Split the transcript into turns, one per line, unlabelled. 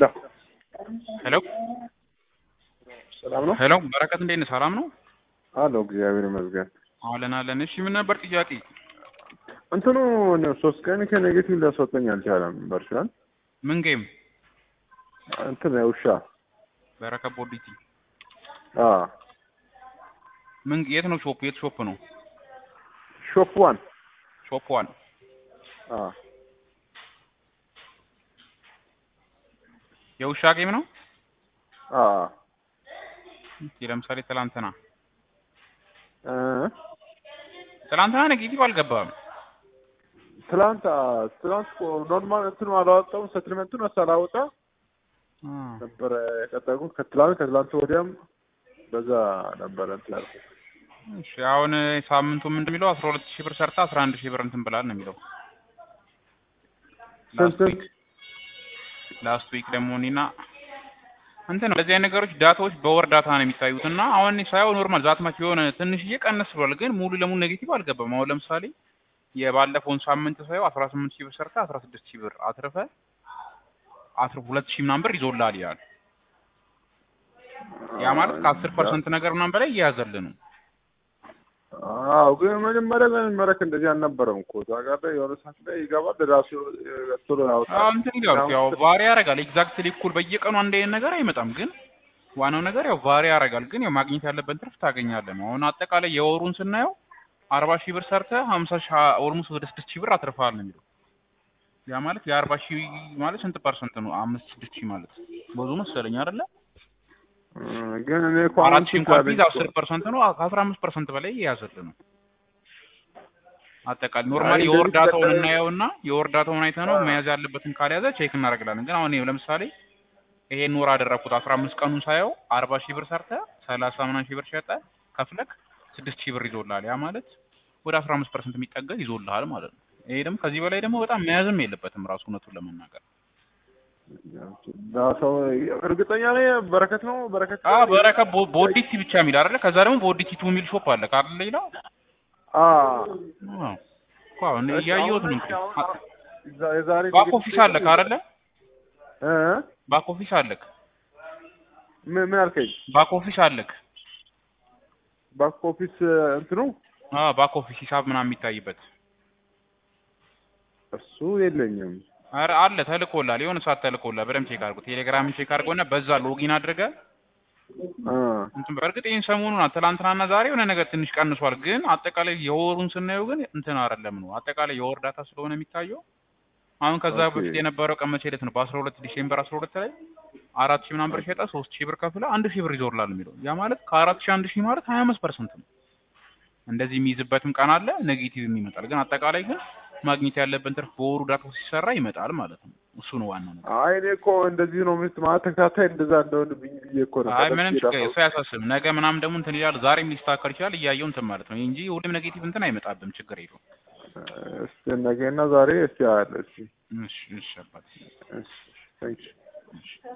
ሄሎ
ሰላም ነው
ሄሎ በረከት እንዴት ነህ? ሰላም ነው
አለው። እግዚአብሔር ይመስገን።
አለን አለን። እሺ ምን ነበር ጥያቄ?
እንትኑ ሶስት ቀን ከኔጌቲቭ ሊያስወጣኝ አልቻለም። በርሻል
ምን ጌም?
እንትን ውሻ
በረከት ቦዲቲ
አ
ምን የት ነው ሾፕ? የት ሾፕ ነው?
ሾፕ ዋን
ሾፕ ዋን
አ
የውሻ ጌም ነው።
አ
እስኪ ለምሳሌ ትላንትና
እ
ትላንትና ኔጌቲቭ አልገባም።
ትላንት አ ትላንት እኮ ኖርማል እንትኑ አላወጣውም። ሰትልመንቱን ሳላወጣ
አ
ነበረ የቀጠልኩት። ከትላንት ከትላንት ወዲያም በዛ ነበረ እንትን ያልኩት።
እሺ አሁን ሳምንቱ ምንድን የሚለው አስራ ሁለት ሺህ ብር ሰርታ አስራ አንድ ሺህ ብር እንትን ብላል ነው የሚለው።
ስንት
ላስት ዊክ ላስት ዊክ ደግሞ እኔና እንትን ነው እንደዚህ አይነት ነገሮች ዳታዎች በወር ዳታ ነው የሚታዩት እና አሁን እኔ ሳየው ኖርማል ዛትማች የሆነ ትንሽዬ ቀነስ ብሏል፣ ግን ሙሉ ለሙሉ ኔጌቲቭ አልገባም። አሁን ለምሳሌ የባለፈውን ሳምንት ሳየው አስራ ስምንት ሺህ ብር ሰርተ አስራ ስድስት ሺህ ብር አትርፈ አስራ ሁለት ሺህ ምናምን ብር ይዞልሃል ይላል። ያ ማለት ከአስር ፐርሰንት ነገር ምናምን በላይ እየያዘልህ ነው።
አዎ ግን መጀመሪያ መመረክ እንደዚህ አልነበረም እኮ እዛ ጋር ላይ የሆነ ሰዓት ላይ ይገባል ራሱ ቶሎ ያወጣል።
አዎ እንትን ይላል ያው ቫሪ ያደርጋል። ኤግዛክትሊ እኩል በየቀኑ አንድ አይነት ነገር አይመጣም። ግን ዋናው ነገር ያው ቫሪ ያደርጋል። ግን ያው ማግኘት ያለበት ትርፍ ታገኛለህ ነው። አሁን አጠቃላይ የወሩን ስናየው አርባ ሺህ ብር ሰርተህ ሀምሳ ሺህ ኦልሞስት ወደ ስድስት ሺህ ብር አትርፈሃል ነው የሚለው። ያ ማለት የአርባ ሺህ ማለት ስንት ፐርሰንት ነው? አምስት ስድስት ሺህ ማለት ብዙ መሰለኝ አይደለ?
እ ግን እኔ እኮ
አራት
አሁን
ሺህ እንኳን ቢዝ አስር ፐርሰንት ነው። ከአስራ አምስት ፐርሰንት በላይ የያዘልህ ነው። አጠቃላይ ኖርማሊ
አይ
የወር
እንደዚህ
ዳታውን
ተጠቅመህ-
እናየውና የወር ዳታውን አይተህ ነው
አዎ።
መያዝ ያለበትን ካልያዘ ቼክ እናደርግላለን። ግን አሁን እኔ ለምሳሌ ይሄን ወር አደረግኩት አስራ አምስት ቀኑን ሳየው አርባ ሺህ ብር ሰርተህ ሰላሳ ምናምን ሺህ ብር ሸጠህ ከፍለክ ስድስት ሺህ ብር ይዞልሃል። ያ ማለት ወደ አስራ አምስት ፐርሰንት የሚጠጋ ይዞልሃል ማለት ነው። ይሄ ደግሞ ከዚህ በላይ ደግሞ በጣም መያዝም የለበትም ራሱ እውነቱን ለመናገር
ሰው እርግጠኛ ነኝ በረከት ነው በረከት
አ በረከት ቦ- ቦዲቲ ብቻ የሚል አይደለ? ከዛ ደግሞ ቦዲቲ ቱ የሚል ሾፕ አለ ካለ ሌላ
አ
እኮ አሁን እያየሁት ነው እንግዲህ አ-
ዛ- የዛሬ
ባክ ኦፊስ አለክ አይደለ?
እ
ባክ ኦፊስ አለክ
ምን ምን አልከኝ?
ባክ ኦፊስ አለክ
ባክ ኦፊስ እንትኑ
አ ባክ ኦፊስ ሂሳብ ምናምን የሚታይበት
እሱ የለኝም።
አረ አለ ተልኮላል። የሆነ ሰዓት ተልኮላል። በደምብ ቼክ አድርጎ ቴሌግራምን ቼክ አድርጎና በዛ ሎጊን አድርገህ
አ
እንትን በእርግጥ ይህን ሰሞኑን ትላንትናና ዛሬ የሆነ ነገር ትንሽ ቀንሷል። ግን አጠቃላይ የወሩን ስናየው ግን እንትን አይደለም ነው አጠቃላይ የወር ዳታ ስለሆነ የሚታየው አሁን ከዛ
ኦኬ።
በፊት የነበረው ቀን መቼ ዕለት ነው? በአስራ ሁለት ዲሴምበር አስራ ሁለት ላይ አራት ሺህ ምናምን ብር ሸጠ ሶስት ሺህ ብር ከፍለ አንድ ሺህ ብር ይዞርላል የሚለው ያ ማለት ከአራት ሺህ አንድ ሺህ ማለት ሀያ አምስት ፐርሰንት ነው። እንደዚህ የሚይዝበትም ቀን አለ፣ ኔጌቲቭም ይመጣል። ግን አጠቃላይ ግን ማግኘት ያለብን ትርፍ በወሩ ዳታ ሲሰራ ይመጣል ማለት ነው። እሱ ነው ዋናው ነገር።
አይ እኔ እኮ እንደዚህ ነው ምስ ማለት ተከታታይ እንደዛ እንደሆንብኝ ብዬ እኮ ነው።
አይ
ቀደም
ምንም
ብዬ
ችግር
ራሱ-
እሱ አያሳስብም። ነገ ምናምን ደግሞ እንትን ይላል፣ ዛሬም ሊስተካከል ይችላል። እያየው እንትን ማለት ነው እንጂ ሁሌም ኔጌቲቭ እንትን አይመጣብም። ችግር የለውም።
እስቲ ነገና ዛሬ እስቲ አለ እስቲ
እሺ እሺ አባቴ
እሺ ታንኪ
እሺ